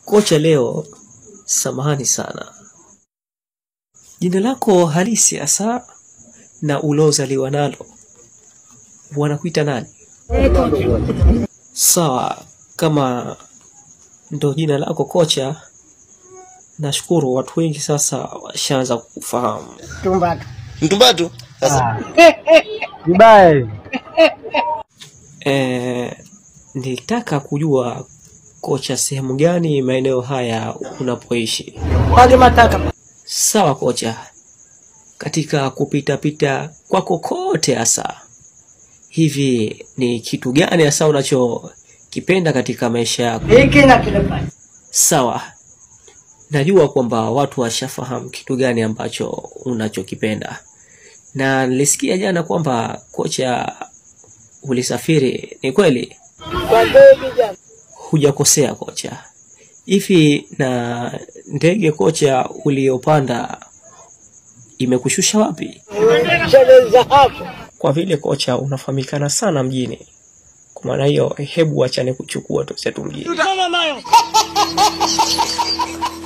Kocha leo, samahani sana, jina lako halisi hasa na ulozaliwa nalo wanakuita nani? Sawa, kama ndo jina lako kocha, nashukuru watu wengi sasa washaanza kukufahamu. Tumbatu. Mtumbatu. Sasa Vibaya. Eh, nilitaka kujua kocha, sehemu gani maeneo haya unapoishi? Wage mataka. Sawa kocha, katika kupitapita kwako kote hasa hivi ni kitu gani hasa unachokipenda katika maisha yako? Hiki na kile pale. Sawa, najua kwamba watu washafahamu kitu gani ambacho unachokipenda, na nilisikia jana kwamba kocha ulisafiri. Ni kweli? Kwa ndege jana. Hujakosea kocha. Hivi na ndege kocha uliyopanda imekushusha wapi? Sheleza hapo. Kwa vile kocha unafahamikana sana mjini, kwa maana hiyo, hebu achane kuchukua tusetu mjini. Tutaona nayo.